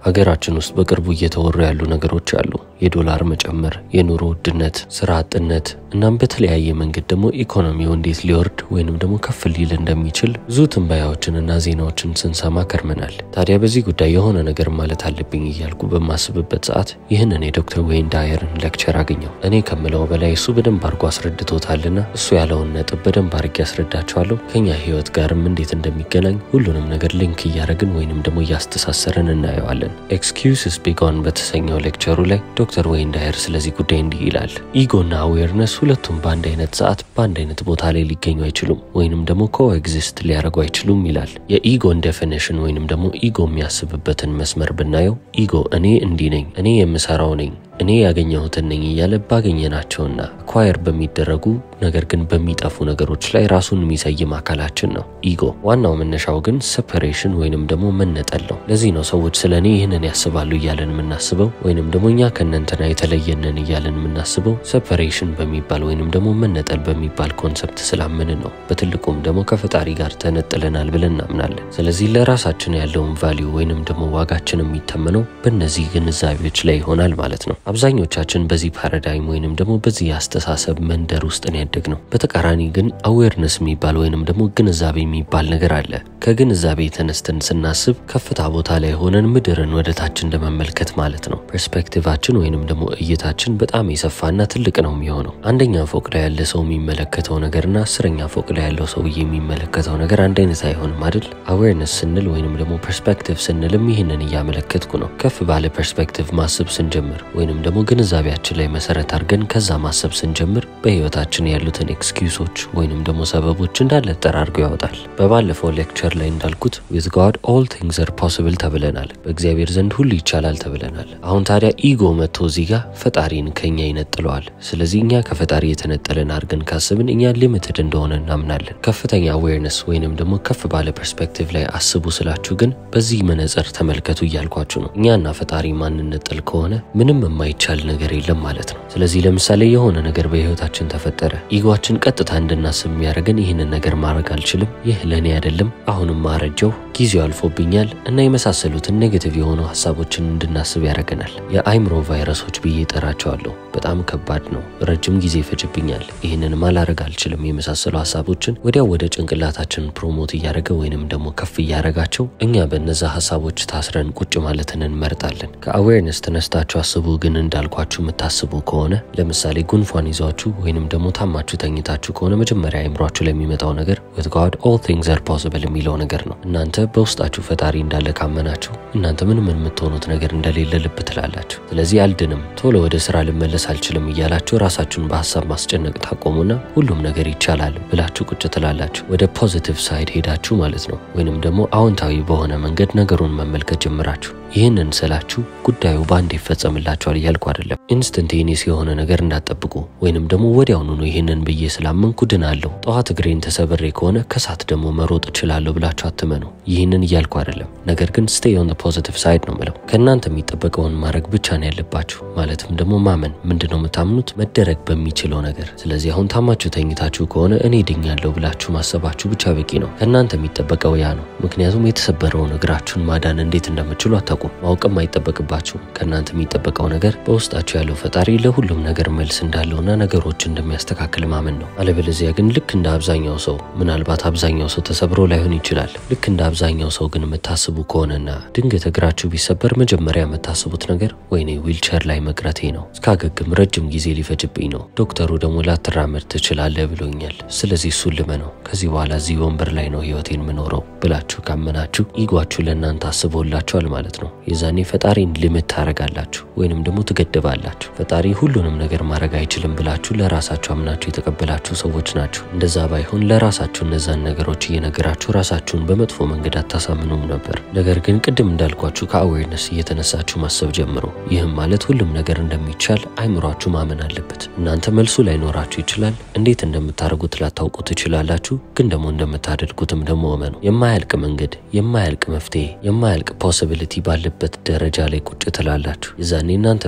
ሀገራችን ውስጥ በቅርቡ እየተወሩ ያሉ ነገሮች አሉ። የዶላር መጨመር፣ የኑሮ ውድነት፣ ስራ አጥነት እናም በተለያየ መንገድ ደግሞ ኢኮኖሚው እንዴት ሊወርድ ወይንም ደግሞ ከፍ ሊል እንደሚችል ብዙ ትንበያዎችንና ዜናዎችን ስንሰማ ከርመናል። ታዲያ በዚህ ጉዳይ የሆነ ነገር ማለት አለብኝ እያልኩ በማስብበት ሰዓት ይህንን የዶክተር ዌይን ዳየርን ሌክቸር አገኘው። እኔ ከምለው በላይ እሱ በደንብ አድርጎ አስረድቶታልና እሱ ያለውን ነጥብ በደንብ አድርጌ ያስረዳቸዋለሁ። ከኛ ህይወት ጋርም እንዴት እንደሚገናኝ ሁሉንም ነገር ሊንክ እያደረግን ወይንም ደግሞ እያስተሳሰርን እናየዋለን። ኤክስኪውስስ ቢጎን በተሰኘው ሌክቸሩ ላይ ዶክተር ዌይን ዳየር ስለዚህ ጉዳይ እንዲህ ይላል። ኢጎና አዌርነስ ሁለቱም በአንድ አይነት ሰዓት በአንድ አይነት ቦታ ላይ ሊገኙ አይችሉም ወይንም ደግሞ ኮኤግዚስት ሊያደርጉ አይችሉም ይላል። የኢጎን ዴፊኒሽን ወይንም ደግሞ ኢጎ የሚያስብበትን መስመር ብናየው ኢጎ እኔ እንዲህ ነኝ፣ እኔ የምሰራው ነኝ እኔ ያገኘሁትን ነኝ እያለ ባገኘናቸውና አኳየር በሚደረጉ ነገር ግን በሚጠፉ ነገሮች ላይ ራሱን የሚሰይም አካላችን ነው ኢጎ። ዋናው መነሻው ግን ሰፐሬሽን ወይንም ደግሞ መነጠል ነው። ለዚህ ነው ሰዎች ስለ እኔ ይህንን ያስባሉ እያለን የምናስበው ወይንም ደግሞ እኛ ከእነንትና የተለየንን እያለን የምናስበው ሰፐሬሽን በሚባል ወይንም ደግሞ መነጠል በሚባል ኮንሰፕት ስላመንን ነው። በትልቁም ደግሞ ከፈጣሪ ጋር ተነጥለናል ብለን እናምናለን። ስለዚህ ለራሳችን ያለውን ቫሊዩ ወይንም ደግሞ ዋጋችን የሚተመነው በእነዚህ ግንዛቤዎች ላይ ይሆናል ማለት ነው። አብዛኞቻችን በዚህ ፓራዳይም ወይንም ደግሞ በዚህ የአስተሳሰብ መንደር ውስጥ ነው ያደግነው። በተቃራኒ ግን አዌርነስ የሚባል ወይንም ደግሞ ግንዛቤ የሚባል ነገር አለ። ከግንዛቤ ተነስተን ስናስብ ከፍታ ቦታ ላይ ሆነን ምድርን ወደ ታች እንደመመልከት ማለት ነው። ፐርስፔክቲቫችን ወይንም ደግሞ እይታችን በጣም የሰፋና ትልቅ ነው የሚሆነው። አንደኛ ፎቅ ላይ ያለ ሰው የሚመለከተው ነገርና አስረኛ ፎቅ ላይ ያለው ሰውዬ የሚመለከተው ነገር አንድ አይነት አይሆንም አይደል? አዌርነስ ስንል ወይንም ደግሞ ፐርስፔክቲቭ ስንልም ይህንን እያመለከትኩ ነው። ከፍ ባለ ፐርስፔክቲቭ ማሰብ ስንጀምር ወይንም ደግሞ ግንዛቤያችን ላይ መሰረት አድርገን ከዛ ማሰብ ስንጀምር በህይወታችን ያሉትን ኤክስኪውሶች ወይንም ደግሞ ሰበቦች እንዳለ ጠራርጎ ያወጣል። በባለፈው ሌክቸር ላይ እንዳልኩት ዊዝ ጋድ ኦል ቲንግስ አር ፖስብል ተብለናል። በእግዚአብሔር ዘንድ ሁሉ ይቻላል ተብለናል። አሁን ታዲያ ኢጎ መጥቶ እዚህ ጋር ፈጣሪን ከኛ ይነጥለዋል። ስለዚህ እኛ ከፈጣሪ የተነጠለን አድርገን ካስብን እኛ ሊሚትድ እንደሆነ እናምናለን። ከፍተኛ አዌርነስ ወይንም ደግሞ ከፍ ባለ ፐርስፔክቲቭ ላይ አስቡ ስላችሁ ግን በዚህ መነጽር ተመልከቱ እያልኳችሁ ነው። እኛና ፈጣሪ ማንነጥል ከሆነ ምንም የማይቻል ነገር የለም ማለት ነው። ስለዚህ ለምሳሌ የሆነ ነገር በህይወታችን ተፈጠረ። ኢጓችን ቀጥታ እንድናስብ የሚያደርገን ይህንን ነገር ማድረግ አልችልም፣ ይህ ለእኔ አይደለም፣ አሁንም ማረጀው፣ ጊዜው አልፎብኛል እና የመሳሰሉትን ኔጌቲቭ የሆኑ ሀሳቦችን እንድናስብ ያደርገናል። የአይምሮ ቫይረሶች ብዬ ጠራቸዋለሁ። በጣም ከባድ ነው፣ ረጅም ጊዜ ይፈጅብኛል፣ ይህንን ማላረግ አልችልም የመሳሰሉ ሀሳቦችን ወዲያው ወደ ጭንቅላታችን ፕሮሞት እያደረገ ወይንም ደግሞ ከፍ እያደረጋቸው እኛ በነዛ ሀሳቦች ታስረን ቁጭ ማለትን እንመርጣለን። ከአዌርነስ ተነስታችሁ አስቡ ግን እንዳልኳችሁ የምታስቡ ከሆነ ለምሳሌ ጉንፋን ይዟችሁ ወይንም ደግሞ ታማችሁ ተኝታችሁ ከሆነ መጀመሪያ አይምሯችሁ ላይ የሚመጣው ነገር with God all things are possible የሚለው ነገር ነው። እናንተ በውስጣችሁ ፈጣሪ እንዳለ ካመናችሁ እናንተ ምንም የምትሆኑት ነገር እንደሌለ ልብ ትላላችሁ። ስለዚህ አልድንም፣ ቶሎ ወደ ስራ ልመለስ አልችልም እያላችሁ ራሳችሁን በሀሳብ ማስጨነቅ ታቆሙና ሁሉም ነገር ይቻላል ብላችሁ ቁጭ ትላላችሁ። ወደ ፖዚቲቭ ሳይድ ሄዳችሁ ማለት ነው። ወይንም ደግሞ አዎንታዊ በሆነ መንገድ ነገሩን መመልከት ጀምራችሁ ይህንን ስላችሁ ጉዳዩ በአንድ ይፈጸምላችኋል እያልኩ አይደለም። ኢንስተንቴኒስ የሆነ ነገር እንዳትጠብቁ ወይንም ደግሞ ወዲያውኑ ነው ይህንን ብዬ ስላመንኩ ድናለሁ፣ ጠዋት እግሬን ተሰብሬ ከሆነ ከሳት ደግሞ መሮጥ እችላለሁ ብላችሁ አትመኑ። ይህንን እያልኩ አይደለም። ነገር ግን ስቴይ ኦን ፖዚቲቭ ሳይድ ነው ምለው። ከእናንተ የሚጠበቀውን ማድረግ ብቻ ነው ያለባችሁ። ማለትም ደግሞ ማመን። ምንድን ነው የምታምኑት? መደረግ በሚችለው ነገር። ስለዚህ አሁን ታማችሁ ተኝታችሁ ከሆነ እኔ ድኛለሁ ብላችሁ ማሰባችሁ ብቻ በቂ ነው። ከእናንተ የሚጠበቀው ያ ነው። ምክንያቱም የተሰበረውን እግራችሁን ማዳን እንዴት እንደምችሉ አታውቁም። ማወቅም አይጠበቅባችሁም። ከእናንተ የሚጠበቀው ነገር በውስጣችሁ ያለው ፈጣሪ ለሁሉም ነገር መልስ እንዳለውና ነገሮች እንደሚያስተካክል ማመን ነው። አለበለዚያ ግን ልክ እንደ አብዛኛው ሰው ምናልባት አብዛኛው ሰው ተሰብሮ ላይሆን ይችላል። ልክ እንደ አብዛኛው ሰው ግን የምታስቡ ከሆነና ድንገት እግራችሁ ቢሰበር መጀመሪያ የምታስቡት ነገር ወይኔ ዊልቸር ላይ መቅረቴ ነው፣ እስካገግም ረጅም ጊዜ ሊፈጅብኝ ነው፣ ዶክተሩ ደግሞ ላትራመድ ትችላለህ ብሎኛል፣ ስለዚህ እሱን ልመነው፣ ከዚህ በኋላ እዚህ ወንበር ላይ ነው ህይወቴን ምኖረው ብላችሁ ካመናችሁ ኢጓችሁ ለእናንተ አስቦላችኋል ማለት ነው። የዛኔ ፈጣሪን ሊምት ታደርጋላችሁ ወይንም ደግሞ ትገድባላችሁ። ፈጣሪ ሁሉንም ነገር ማድረግ አይችልም ብላችሁ ለራሳችሁ አምናችሁ የተቀበላችሁ ሰዎች ናችሁ። እንደዛ ባይሆን ለራሳችሁ እነዛን ነገሮች እየነገራችሁ ራሳችሁን በመጥፎ መንገድ አታሳምኑም ነበር። ነገር ግን ቅድም እንዳልኳችሁ ከአዌርነስ እየተነሳችሁ ማሰብ ጀምሮ ይህም ማለት ሁሉም ነገር እንደሚቻል አይምሯችሁ ማመን አለበት። እናንተ መልሱ ላይኖራችሁ ይችላል። እንዴት እንደምታደርጉት ላታውቁ ትችላላችሁ። ግን ደግሞ እንደምታደርጉትም ደግሞ እመኑ። የማያልቅ መንገድ፣ የማያልቅ መፍትሄ፣ የማያልቅ ፖሲቢሊቲ ባለበት ደረጃ ላይ ቁጭ ትላላችሁ። የዛኔ እናንተ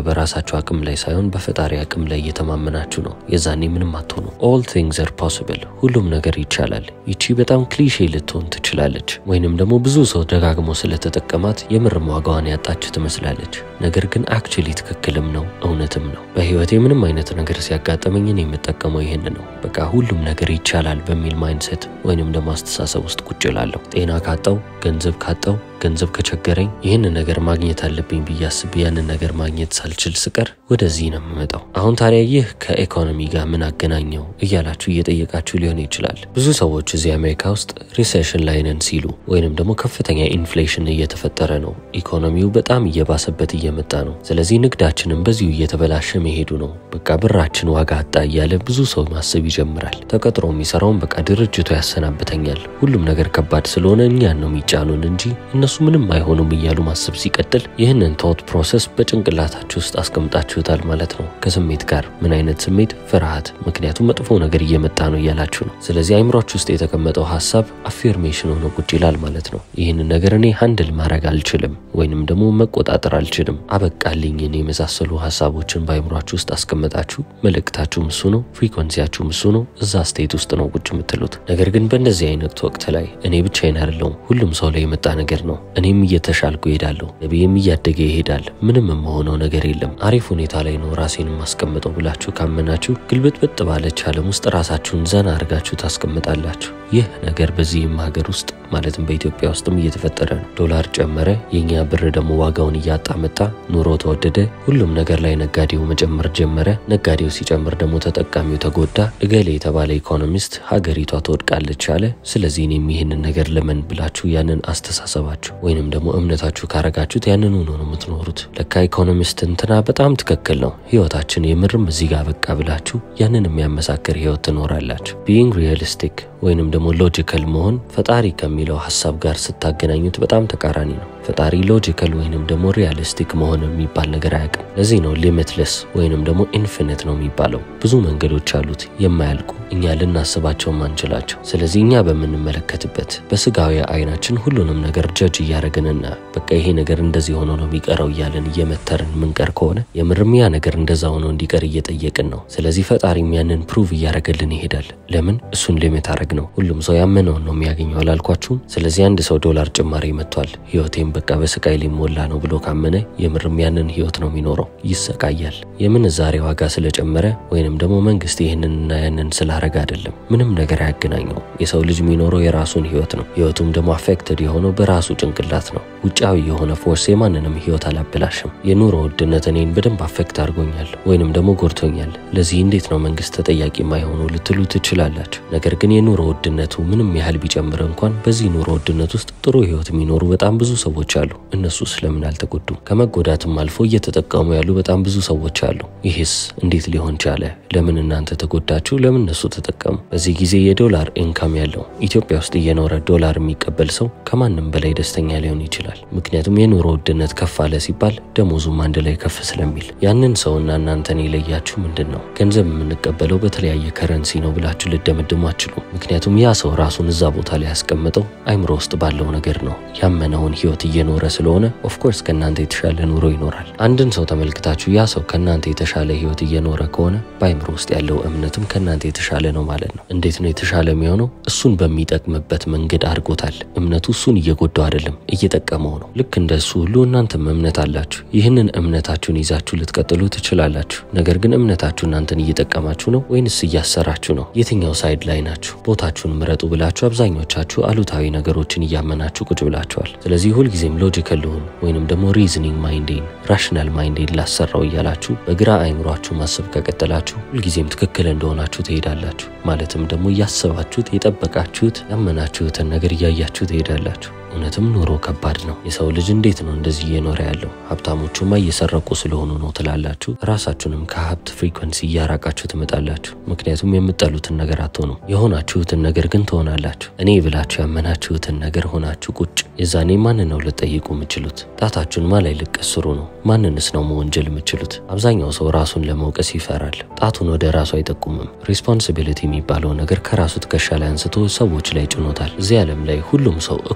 በራሳችሁ አቅም ላይ ሳይሆን በፈጣሪ አቅም ላይ እየተማመናችሁ ነው። የዛኔ ምንም አትሆኑ። ኦል ቲንግስ አር ፖሲብል፣ ሁሉም ነገር ይቻላል። ይቺ በጣም ክሊሼ ልትሆን ትችላለች፣ ወይንም ደግሞ ብዙ ሰው ደጋግሞ ስለተጠቀማት የምርም ዋጋዋን ያጣች ትመስላለች። ነገር ግን አክቹሊ ትክክልም ነው እውነትም ነው። በህይወቴ ምንም አይነት ነገር ሲያጋጥመኝ እኔ የምጠቀመው ይህን ነው። በቃ ሁሉም ነገር ይቻላል በሚል ማይንሰት ወይንም ደግሞ አስተሳሰብ ውስጥ ቁጭ እላለሁ። ጤና ካጣው፣ ገንዘብ ካጣው ገንዘብ ከቸገረኝ ይህንን ነገር ማግኘት አለብኝ ብዬ አስቤ ያንን ነገር ማግኘት ሳልችል ስቀር ወደዚህ ነው የምመጣው። አሁን ታዲያ ይህ ከኢኮኖሚ ጋር ምን አገናኘው እያላችሁ እየጠየቃችሁ ሊሆን ይችላል። ብዙ ሰዎች እዚህ አሜሪካ ውስጥ ሪሴሽን ላይ ነን ሲሉ ወይንም ደግሞ ከፍተኛ ኢንፍሌሽን እየተፈጠረ ነው፣ ኢኮኖሚው በጣም እየባሰበት እየመጣ ነው፣ ስለዚህ ንግዳችንም በዚሁ እየተበላሸ መሄዱ ነው፣ በቃ ብራችን ዋጋ አጣ እያለ ብዙ ሰው ማሰብ ይጀምራል። ተቀጥሮ የሚሰራውን በቃ ድርጅቱ ያሰናብተኛል፣ ሁሉም ነገር ከባድ ስለሆነ እኛን ነው የሚጫኑን እንጂ እነሱ ምንም አይሆኑም እያሉ ማሰብ ሲቀጥል ይህንን ቶት ፕሮሰስ በጭንቅላታችሁ ውስጥ አስቀምጣችሁታል ማለት ነው። ከስሜት ጋር ምን አይነት ስሜት? ፍርሃት። ምክንያቱም መጥፎ ነገር እየመጣ ነው እያላችሁ ነው። ስለዚህ አይምሯችሁ ውስጥ የተቀመጠው ሀሳብ አፌርሜሽን ሆኖ ቁጭ ይላል ማለት ነው። ይህንን ነገር እኔ ሃንድል ማድረግ አልችልም ወይንም ደግሞ መቆጣጠር አልችልም፣ አበቃልኝን የመሳሰሉ ሀሳቦችን በአይምሯችሁ ውስጥ አስቀምጣችሁ መልእክታችሁም እሱ ነው፣ ፍሪኮንሲያችሁም እሱ ነው። እዛ ስቴት ውስጥ ነው ቁጭ የምትሉት። ነገር ግን በእንደዚህ አይነት ወቅት ላይ እኔ ብቻዬን አይደለሁም፣ ሁሉም ሰው ላይ የመጣ ነገር ነው። እኔም እየተሻልኩ እሄዳለሁ፣ ነቢይም እያደገ ይሄዳል። ምንም የምሆነው ነገር የለም፣ አሪፍ ሁኔታ ላይ ነው ራሴን የማስቀምጠው ብላችሁ ካመናችሁ ግልብጥብጥ ባለች ዓለም ውስጥ ራሳችሁን ዘና አድርጋችሁ ታስቀምጣላችሁ። ይህ ነገር በዚህም ሀገር ውስጥ ማለትም በኢትዮጵያ ውስጥም እየተፈጠረ ነው። ዶላር ጨመረ፣ የእኛ ብር ደግሞ ዋጋውን እያጣ መጣ። ኑሮ ተወደደ፣ ሁሉም ነገር ላይ ነጋዴው መጨመር ጀመረ። ነጋዴው ሲጨምር ደግሞ ተጠቃሚው ተጎዳ። እገሌ የተባለ ኢኮኖሚስት ሀገሪቷ ትወድቃለች አለ። ስለዚህ እኔም ይህንን ነገር ለምን ብላችሁ ያንን አስተሳሰባችሁ ወይንም ደግሞ እምነታችሁ ካረጋችሁት ያንን ሆኖ ነው የምትኖሩት። ለካ ኢኮኖሚስት እንትና በጣም ትክክል ነው፣ ህይወታችን የምርም እዚህ ጋር በቃ ብላችሁ ያንን የሚያመሳክር ህይወት ትኖራላችሁ። ቢይንግ ሪያሊስቲክ ወይንም ደግሞ ሎጂካል መሆን ፈጣሪ ከሚለው ሀሳብ ጋር ስታገናኙት በጣም ተቃራኒ ነው። ፈጣሪ ሎጂካል ወይንም ደግሞ ሪያሊስቲክ መሆን የሚባል ነገር አያውቅም። ለዚህ ነው ሊሚትለስ ወይንም ደግሞ ኢንፊኒት ነው የሚባለው። ብዙ መንገዶች አሉት የማያልቁ እኛ ልናስባቸው ማንችላቸው። ስለዚህ እኛ በምንመለከትበት በስጋዊ አይናችን ሁሉንም ነገር ጀጅ እያደረግንና በቃ ይሄ ነገር እንደዚህ ሆኖ ነው የሚቀረው እያለን እየመተርን ምንቀር ከሆነ የምርም ያ ነገር እንደዛ ሆኖ እንዲቀር እየጠየቅን ነው። ስለዚህ ፈጣሪም ያንን ፕሩቭ እያደረገልን ይሄዳል። ለምን እሱን ሊሚት አረግ ነው። ሁሉም ሰው ያመነውን ነው የሚያገኘው አላልኳችሁም? ስለዚህ አንድ ሰው ዶላር ጭማሪ መጥቷል፣ ህይወቴም በቃ በስቃይ ሊሞላ ነው ብሎ ካመነ የምርም ያንን ህይወት ነው የሚኖረው፣ ይሰቃያል። የምንዛሬ ዋጋ ስለጨመረ ወይንም ደግሞ መንግስት ይህንንና ያንን ስላረገ አይደለም። ምንም ነገር አያገናኘው። የሰው ልጅ የሚኖረው የራሱን ህይወት ነው። ህይወቱም ደግሞ አፌክትድ የሆነው በራሱ ጭንቅላት ነው። ውጫዊ የሆነ ፎርስ የማንንም ህይወት አላበላሽም። የኑሮ ውድነት እኔን በደንብ አፌክት አድርጎኛል ወይንም ደግሞ ጎድቶኛል። ለዚህ እንዴት ነው መንግስት ተጠያቂ የማይሆኑ ልትሉ ትችላላችሁ። ነገር ግን የኑሮ ውድነቱ ምንም ያህል ቢጨምር እንኳን በዚህ ኑሮ ውድነት ውስጥ ጥሩ ህይወት የሚኖሩ በጣም ብዙ ሰዎች አሉ። እነሱ ስለምን አልተጎዱም? ከመጎዳትም አልፎ እየተጠቀሙ ያሉ በጣም ብዙ ሰዎች አሉ። ይህስ እንዴት ሊሆን ቻለ? ለምን እናንተ ተጎዳችሁ? ለምን እነሱ ተጠቀሙ? በዚህ ጊዜ የዶላር ኢንካም ያለው ኢትዮጵያ ውስጥ እየኖረ ዶላር የሚቀበል ሰው ከማንም በላይ ደስተኛ ሊሆን ይችላል። ምክንያቱም የኑሮ ውድነት ከፍ አለ ሲባል ደሞዙም አንድ ላይ ከፍ ስለሚል ያንን ሰውና እናንተን የለያችሁ ምንድን ነው? ገንዘብ የምንቀበለው በተለያየ ከረንሲ ነው ብላችሁ ልደመድሙ አትችሉ። ምክንያቱም ያ ሰው ራሱን እዛ ቦታ ላይ ያስቀምጠው አይምሮ ውስጥ ባለው ነገር ነው። ያመነውን ህይወት እየኖረ ስለሆነ ኦፍኮርስ ከእናንተ የተሻለ ኑሮ ይኖራል። አንድን ሰው ተመልክታችሁ ያ ሰው ከእናንተ የተሻለ ህይወት እየኖረ ከሆነ በአይምሮ ውስጥ ያለው እምነትም ከእናንተ የተሻለ ነው ማለት ነው። እንዴት ነው የተሻለ የሚሆነው? እሱን በሚጠቅምበት መንገድ አድርጎታል። እምነቱ እሱን እየጎዳው አይደለም፣ እየጠቀመው ነው። ልክ እንደ እሱ ሁሉ እናንተም እምነት አላችሁ። ይህንን እምነታችሁን ይዛችሁ ልትቀጥሉ ትችላላችሁ። ነገር ግን እምነታችሁ እናንተን እየጠቀማችሁ ነው ወይንስ እያሰራችሁ ነው? የትኛው ሳይድ ላይ ናችሁ? ቦታችሁን ምረጡ ብላችሁ አብዛኞቻችሁ አሉታዊ ነገሮችን እያመናችሁ ቁጭ ብላችኋል። ስለዚህ ሁልጊዜም ሎጂካል ልሁን ወይንም ደግሞ ሪዝኒንግ ማይንዴን ራሽናል ማይንዴን ላሰራው እያላችሁ በግራ አይምሯችሁ ማሰብ ከቀጠላችሁ ሁልጊዜም ትክክል እንደሆናችሁ ትሄዳላችሁ። ማለትም ደግሞ እያሰባችሁት የጠበቃችሁት ያመናችሁትን ነገር እያያችሁ ትሄዳላችሁ። እውነትም ኑሮ ከባድ ነው። የሰው ልጅ እንዴት ነው እንደዚህ እየኖረ ያለው? ሀብታሞቹማ እየሰረቁ ስለሆኑ ነው ትላላችሁ። ራሳችሁንም ከሀብት ፍሪኮንሲ እያራቃችሁ ትመጣላችሁ። ምክንያቱም የምጠሉትን ነገር አትሆኑም። የሆናችሁትን ነገር ግን ትሆናላችሁ። እኔ ብላችሁ ያመናችሁትን ነገር ሆናችሁ ቁጭ። የዛኔ ማንን ነው ልጠይቁ የምችሉት? ጣታችሁን ማ ላይ ልቀስሩ ነው? ማንንስ ነው መወንጀል የምችሉት? አብዛኛው ሰው ራሱን ለመውቀስ ይፈራል። ጣቱን ወደ ራሱ አይጠቁምም። ሪስፖንሲቢሊቲ የሚባለው ነገር ከራሱ ትከሻ ላይ አንስቶ ሰዎች ላይ ጭኖታል። እዚህ ዓለም ላይ ሁሉም ሰው እኩል ገንዘብ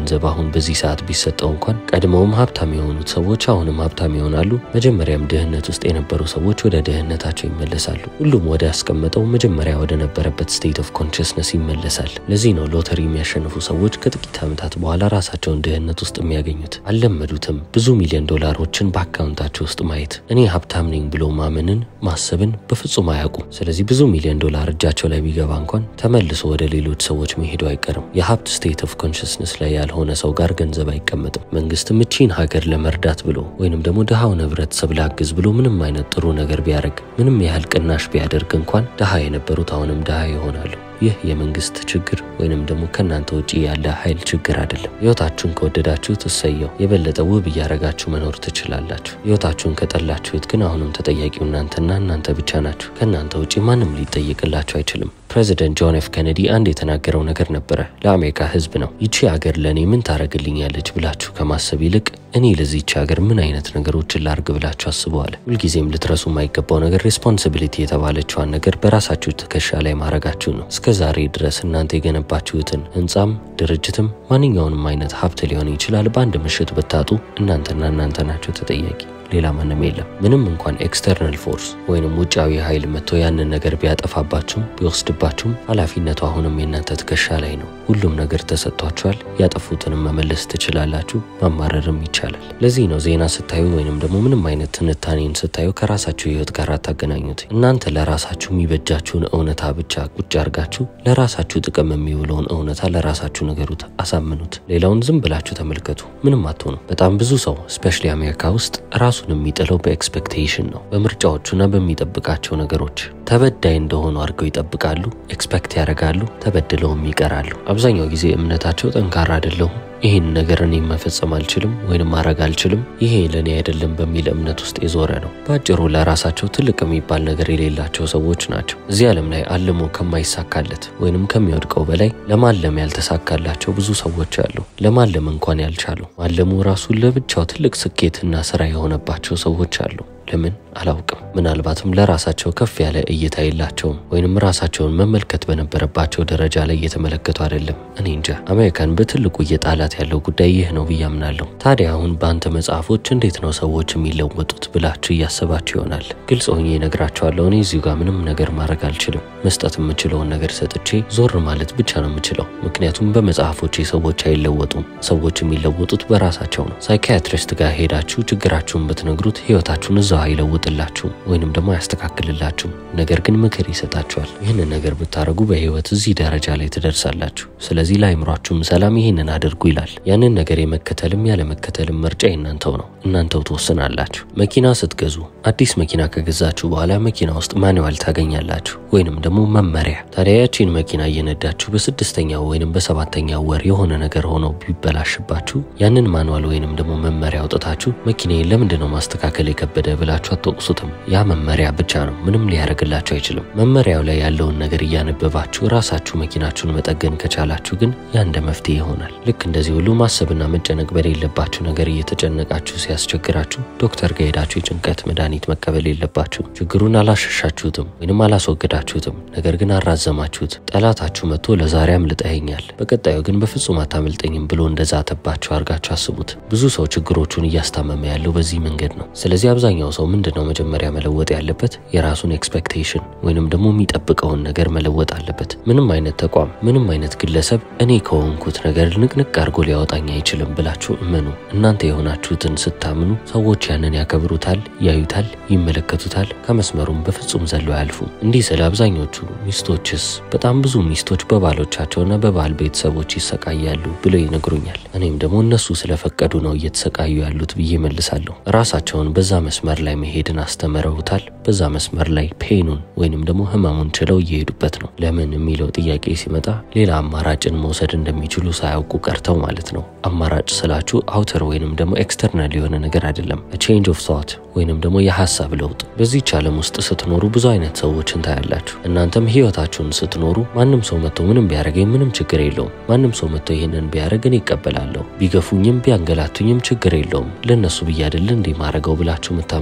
ገንዘብ አሁን በዚህ ሰዓት ቢሰጠው እንኳን ቀድመውም ሀብታም የሆኑት ሰዎች አሁንም ሀብታም ይሆናሉ። መጀመሪያም ድህነት ውስጥ የነበሩ ሰዎች ወደ ድህነታቸው ይመለሳሉ። ሁሉም ወደ ያስቀመጠው መጀመሪያ ወደ ነበረበት ስቴት ኦፍ ኮንሽስነስ ይመለሳል። ለዚህ ነው ሎተሪ የሚያሸንፉ ሰዎች ከጥቂት ዓመታት በኋላ ራሳቸውን ድህነት ውስጥ የሚያገኙት። አልለመዱትም ብዙ ሚሊዮን ዶላሮችን በአካውንታቸው ውስጥ ማየት። እኔ ሀብታም ነኝ ብሎ ማመንን ማሰብን በፍጹም አያውቁም። ስለዚህ ብዙ ሚሊዮን ዶላር እጃቸው ላይ ቢገባ እንኳን ተመልሶ ወደ ሌሎች ሰዎች መሄዱ አይቀርም። የሀብት ስቴት ኦፍ ኮንሽስነስ ላይ ያልሆነ ሰው ጋር ገንዘብ አይቀመጥም። መንግስትም እቺን ሀገር ለመርዳት ብሎ ወይንም ደግሞ ድሃውን ህብረተሰብ ላግዝ ብሎ ምንም አይነት ጥሩ ነገር ቢያደርግ ምንም ያህል ቅናሽ ቢያደርግ እንኳን ድሃ የነበሩት አሁንም ድሃ ይሆናሉ። ይህ የመንግስት ችግር ወይንም ደግሞ ከእናንተ ውጪ ያለ ኃይል ችግር አይደለም። ህይወታችሁን ከወደዳችሁት እሰየው፣ የበለጠ ውብ እያረጋችሁ መኖር ትችላላችሁ። ህይወታችሁን ከጠላችሁት ግን አሁንም ተጠያቂው እናንተና እናንተ ብቻ ናችሁ። ከእናንተ ውጪ ማንም ሊጠየቅላችሁ አይችልም። ፕሬዚደንት ጆን ኤፍ ኬኔዲ አንድ የተናገረው ነገር ነበረ ለአሜሪካ ህዝብ ነው። ይቺ ሀገር ለእኔ ምን ታደርግልኛለች ብላችሁ ከማሰብ ይልቅ እኔ ለዚች ሀገር ምን አይነት ነገሮችን ላርግ ብላችሁ አስበዋል። ሁልጊዜም ልትረሱ የማይገባው ነገር ሬስፖንሲቢሊቲ የተባለችዋን ነገር በራሳችሁ ትከሻ ላይ ማድረጋችሁ ነው። እስከ ዛሬ ድረስ እናንተ የገነባችሁትን ህንፃም ድርጅትም ማንኛውንም አይነት ሀብት ሊሆን ይችላል በአንድ ምሽት ብታጡ እናንተና እናንተ ናቸው ተጠያቂ ሌላ ማንም የለም። ምንም እንኳን ኤክስተርናል ፎርስ ወይንም ውጫዊ ኃይል መጥቶ ያንን ነገር ቢያጠፋባችሁም ቢወስድባችሁም ኃላፊነቱ አሁንም የእናንተ ትከሻ ላይ ነው። ሁሉም ነገር ተሰጥቷችኋል። ያጠፉትንም መመለስ ትችላላችሁ፣ ማማረርም ይቻላል። ለዚህ ነው ዜና ስታዩ ወይንም ደግሞ ምንም አይነት ትንታኔን ስታዩ ከራሳችሁ ህይወት ጋር አታገናኙት። እናንተ ለራሳችሁ የሚበጃችሁን እውነታ ብቻ ቁጭ አርጋችሁ ለራሳችሁ ጥቅም የሚውለውን እውነታ ለራሳችሁ ነገሩት፣ አሳምኑት። ሌላውን ዝም ብላችሁ ተመልከቱ፣ ምንም አትሆኑ። በጣም ብዙ ሰው ስፔሻሊ አሜሪካ ውስጥ ራሱ ራሱን የሚጥለው በኤክስፔክቴሽን ነው። በምርጫዎቹና በሚጠብቃቸው ነገሮች ተበዳይ እንደሆኑ አድርገው ይጠብቃሉ፣ ኤክስፔክት ያደርጋሉ፣ ተበድለውም ይቀራሉ። አብዛኛው ጊዜ እምነታቸው ጠንካራ አይደለሁም ይህን ነገር እኔ መፈጸም አልችልም ወይንም ማድረግ አልችልም፣ ይሄ ለእኔ አይደለም በሚል እምነት ውስጥ የዞረ ነው። በአጭሩ ለራሳቸው ትልቅ የሚባል ነገር የሌላቸው ሰዎች ናቸው። እዚህ ዓለም ላይ አልሞ ከማይሳካለት ወይንም ከሚወድቀው በላይ ለማለም ያልተሳካላቸው ብዙ ሰዎች አሉ። ለማለም እንኳን ያልቻሉ ማለሙ ራሱ ለብቻው ትልቅ ስኬትና ስራ የሆነባቸው ሰዎች አሉ። ለምን አላውቅም። ምናልባትም ለራሳቸው ከፍ ያለ እይታ የላቸውም ወይንም ራሳቸውን መመልከት በነበረባቸው ደረጃ ላይ እየተመለከቱ አይደለም። እኔ እንጃ። አሜሪካን በትልቁ እየጣላት ያለው ጉዳይ ይህ ነው ብዬ አምናለሁ። ታዲያ አሁን በአንተ መጽሐፎች እንዴት ነው ሰዎች የሚለወጡት ብላችሁ እያሰባችሁ ይሆናል። ግልጽ ሆኜ እነግራችኋለሁ። እኔ እዚሁ ጋር ምንም ነገር ማድረግ አልችልም። መስጠት የምችለውን ነገር ሰጥቼ ዞር ማለት ብቻ ነው የምችለው። ምክንያቱም በመጽሐፎቼ ሰዎች አይለወጡም። ሰዎች የሚለወጡት በራሳቸው ነው። ሳይኪያትሪስት ጋር ሄዳችሁ ችግራችሁን ብትነግሩት ህይወታችሁን እዛው አይለውጥላችሁም ወይንም ደግሞ አያስተካክልላችሁም። ነገር ግን ምክር ይሰጣችኋል። ይህንን ነገር ብታደርጉ በህይወት እዚህ ደረጃ ላይ ትደርሳላችሁ። ስለዚህ ለአይምሯችሁም ሰላም ይህንን አድርጉ ይላል። ያንን ነገር የመከተልም ያለመከተልም ምርጫ የእናንተው ነው። እናንተው ትወስናላችሁ። መኪና ስትገዙ አዲስ መኪና ከገዛችሁ በኋላ መኪና ውስጥ ማንዋል ታገኛላችሁ ወይንም ደግሞ መመሪያ። ታዲያ ያቺን መኪና እየነዳችሁ በስድስተኛው ወይንም በሰባተኛው ወር የሆነ ነገር ሆኖ ቢበላሽባችሁ ያንን ማንዋል ወይንም ደግሞ መመሪያ አውጥታችሁ መኪናዬን ለምንድን ነው ማስተካከል የከበደ ብላችሁ አትወቅሱትም። ያ መመሪያ ብቻ ነው፣ ምንም ሊያደርግላችሁ አይችልም። መመሪያው ላይ ያለውን ነገር እያነበባችሁ ራሳችሁ መኪናችሁን መጠገን ከቻላችሁ ግን ያ እንደ መፍትሄ ይሆናል። ልክ እንደዚህ ሁሉ ማሰብና መጨነቅ በሌለባችሁ ነገር እየተጨነቃችሁ ሲያስቸግራችሁ ዶክተር ጋር ሄዳችሁ የጭንቀት መድኃኒት መቀበል የለባችሁ። ችግሩን አላሸሻችሁትም ወይንም አላስወገዳችሁትም፣ ነገር ግን አራዘማችሁት። ጠላታችሁ መጥቶ ለዛሬ አምልጠኸኛል፣ በቀጣዩ ግን በፍጹም አታመልጠኝም ብሎ እንደዛተባችሁ አድርጋችሁ አስቡት። ብዙ ሰው ችግሮቹን እያስታመመ ያለው በዚህ መንገድ ነው። ስለዚህ አብዛኛው ሰው ምንድን ነው መጀመሪያ መለወጥ ያለበት? የራሱን ኤክስፔክቴሽን ወይንም ደግሞ የሚጠብቀውን ነገር መለወጥ አለበት። ምንም አይነት ተቋም፣ ምንም አይነት ግለሰብ እኔ ከሆንኩት ነገር ንቅንቅ አድርጎ ሊያወጣኝ አይችልም ብላችሁ እመኑ። እናንተ የሆናችሁትን ስታምኑ ሰዎች ያንን ያከብሩታል፣ ያዩታል፣ ይመለከቱታል። ከመስመሩም በፍጹም ዘሎ አያልፉም። እንዲህ ስለ አብዛኞቹ ሚስቶችስ በጣም ብዙ ሚስቶች በባሎቻቸውና በባል ቤተሰቦች ይሰቃያሉ ብለው ይነግሩኛል። እኔም ደግሞ እነሱ ስለፈቀዱ ነው እየተሰቃዩ ያሉት ብዬ መልሳለሁ። ራሳቸውን በዛ መስመር ላይ መሄድን አስተምረውታል። በዛ መስመር ላይ ፔኑን ወይንም ደግሞ ህመሙን ችለው እየሄዱበት ነው። ለምን የሚለው ጥያቄ ሲመጣ ሌላ አማራጭን መውሰድ እንደሚችሉ ሳያውቁ ቀርተው ማለት ነው። አማራጭ ስላችሁ አውተር ወይንም ደግሞ ኤክስተርናል የሆነ ነገር አይደለም። ቼንጅ ኦፍ ቶት ወይንም ደግሞ የሀሳብ ለውጥ። በዚህች ዓለም ውስጥ ስትኖሩ ብዙ አይነት ሰዎችን ታያላችሁ። እናንተም ህይወታችሁን ስትኖሩ ማንም ሰው መጥቶ ምንም ቢያደርገኝ ምንም ችግር የለውም፣ ማንም ሰው መጥቶ ይህንን ቢያደርግ እኔ ይቀበላለሁ፣ ቢገፉኝም ቢያንገላቱኝም ችግር የለውም፣ ለእነሱ ብዬ አይደል እንዲህ ማድረገው ብላችሁ የምታምኑ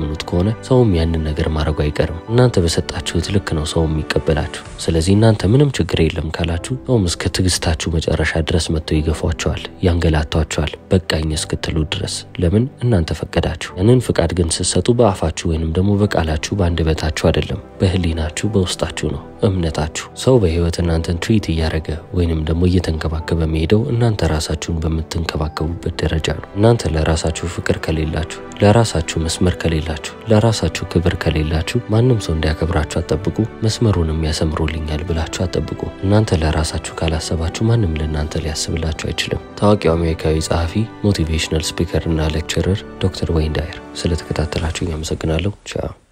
የምታምኑት ከሆነ ሰውም ያንን ነገር ማድረጉ አይቀርም። እናንተ በሰጣችሁት ልክ ነው ሰው የሚቀበላችሁ። ስለዚህ እናንተ ምንም ችግር የለም ካላችሁ ሰውም እስከ ትዕግስታችሁ መጨረሻ ድረስ መጥተው ይገፏቸዋል፣ ያንገላቷቸዋል፣ በቃኝ እስክትሉ ድረስ። ለምን እናንተ ፈቀዳችሁ። ያንን ፍቃድ ግን ስትሰጡ በአፋችሁ ወይንም ደግሞ በቃላችሁ በአንደበታችሁ አይደለም፣ በህሊናችሁ በውስጣችሁ ነው እምነታችሁ። ሰው በህይወት እናንተን ትሪት እያደረገ ወይንም ደግሞ እየተንከባከበ መሄደው እናንተ ራሳችሁን በምትንከባከቡበት ደረጃ ነው። እናንተ ለራሳችሁ ፍቅር ከሌላችሁ፣ ለራሳችሁ መስመር ከሌላችሁ፣ ለራሳችሁ ክብር ከሌላችሁ ማንም ሰው እንዲያከብራችሁ አጠብቁ። መስመሩንም ያሰምሩልኛል ብላችሁ አጠብቁ። እናንተ ለራሳችሁ ካላሰባችሁ ማንም ለእናንተ ሊያስብላችሁ አይችልም። ታዋቂው አሜሪካዊ ጸሐፊ፣ ሞቲቬሽናል ስፒከር እና ሌክቸረር ዶክተር ወይን ዳየር። ስለተከታተላችሁ አመሰግናለሁ። ቻው